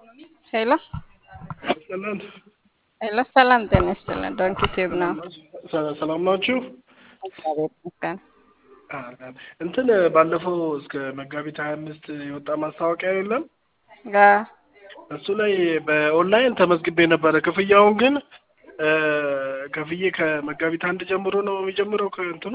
ሄሎ ሰላም ሄሎ፣ ሰላም ጤና ይስጥልን። ዶንኪ ቲዩብ ነው። ሰላም ናችሁ? እግዚአብሔር ይመስገን። አዎ። እንትን ባለፈው እስከ መጋቢት ሀያ አምስት የወጣ ማስታወቂያ የለም? ጋ እሱ ላይ በኦንላይን ተመዝግቤ ነበረ። ክፍያውን ግን ከፍዬ ከመጋቢት አንድ ጀምሮ ነው የሚጀምረው ከእንትኑ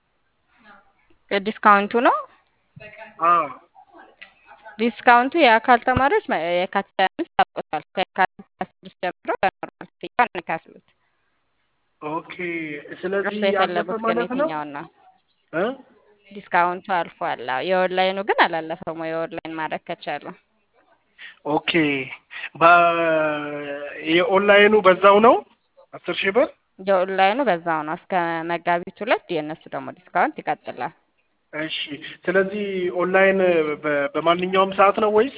የዲስካውንቱ ነው። አዎ ዲስካውንቱ የአካል ተማሪዎች መ- የካቲት ሃያ አምስት ያውቁታል። ከየካቲት ሃያ ስድስት ጀምሮ ያኖራል ክፍያውን ነው የሚከፍሉት። ኦኬ። ስለዚህ እርሱ ያለፈ የፈለጉት ግን ማለት ነው የትኛውን ነው? እ ዲስካውንቱ አልፏል። አዎ፣ የኦንላይኑ ግን አላለፈም። የኦንላይን ማድረግ ከቻሉ ኦኬ። የኦንላይኑ በዛው ነው አስር ሺህ ብር የኦንላይኑ በዛው ነው እስከ መጋቢት ሁለት የእነሱ ደግሞ ዲስካውንት ይቀጥላል። እሺ። ስለዚህ ኦንላይን በ- በማንኛውም ሰዓት ነው ወይስ?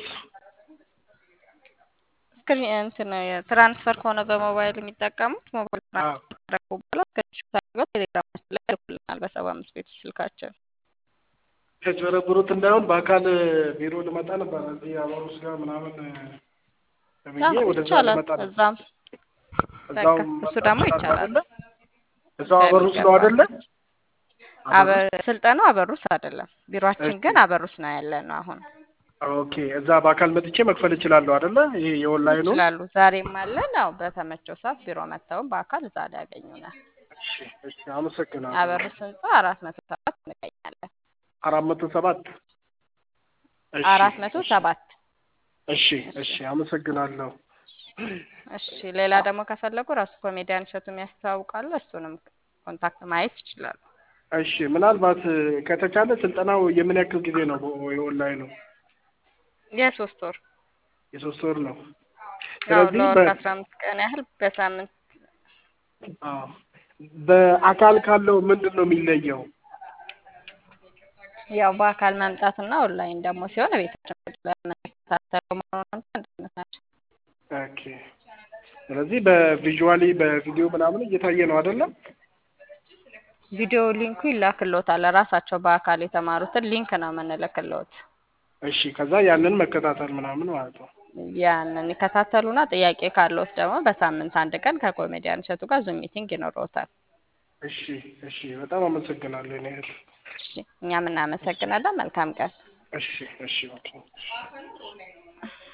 ስክሪን እንትን ትራንስፈር ከሆነ በሞባይል የሚጠቀሙት ሞባይል አዎ ትራንስፈር ካደረጉ በኋላ ስክሪንሾት አድርገው ቴሌግራም ውስጥ ላይ ይልኩልናል በሰባ አምስት ቤት ስልካችን። ከጭበረብሩት እንዳይሆን በአካል ቢሮ ልመጣ ነበር እዚህ አበሩስ ጋር ምናምን ብዬ አዎ ወደዛ ይቻላል። ልመጣ ነበር። እዛም እዛው በቃ እሱ ደግሞ መምጣት ይቻላል አይደለ? እዛው አበሩስ ነው በሚገባ። አይደለ? አበሩስ አበ- ስልጠናው አበሩስ አይደለም፣ ቢሮአችን እሺ። ግን አበሩስ ነው ያለ ነው። አሁን ኦኬ። እዛ በአካል መጥቼ መክፈል እችላለሁ አይደለ? ይሄ የኦንላይኑ። ይችላሉ። ዛሬም አለን። አዎ በተመቸው ሰዓት ቢሮ መጥተውም በአካል እዛ ላይ ያገኙናል። እሺ፣ እሺ። አመሰግናለሁ። አበሩስ ህንጻ አራት መቶ ሰባት እንገኛለን። አራት መቶ ሰባት እሺ፣ አራት መቶ እሺ፣ ሰባት እሺ፣ እሺ። አመሰግናለሁ። እሺ። ሌላ ደግሞ ከፈለጉ ራሱ ኮሜዲያን እሸቱም ያስተዋውቃሉ። እሱንም ኮንታክት ማየት ይችላሉ። እሺ። ምናልባት ከተቻለ ስልጠናው የምን ያክል ጊዜ ነው? በ- የኦንላይኑ የሶስት ወር የሶስት ወር ነው። ያው ስለዚህ ለወር በ- ከአስራ አምስት ቀን ያህል በሳምንት አዎ። በአካል ካለው ምንድን ነው የሚለየው? ያው በአካል መምጣትና ኦንላይን ደግሞ ሲሆን ቤታችን ለመከታተሉ መሆኑን አንድነት ናቸው። ኦኬ። ስለዚህ በቪዥዋሊ በቪዲዮ ምናምን እየታየ ነው አይደለም? ቪዲዮ ሊንኩ ይላክልዎታል። ራሳቸው በአካል የተማሩትን ሊንክ ነው የምንልክልዎት። እሺ። ከዛ ያንን መከታተል ምናምን ማለት ነው። ያንን ይከታተሉና ጥያቄ ካለዎት ደግሞ በሳምንት አንድ ቀን ከኮሜዲያን እሸቱ ጋር ዙም ሚቲንግ ይኖረዎታል። እሺ፣ እሺ። በጣም አመሰግናለሁ። እኔ እህት። እሺ፣ እኛም እናመሰግናለን። መልካም ቀን። እሺ፣ እሺ። ኦኬ።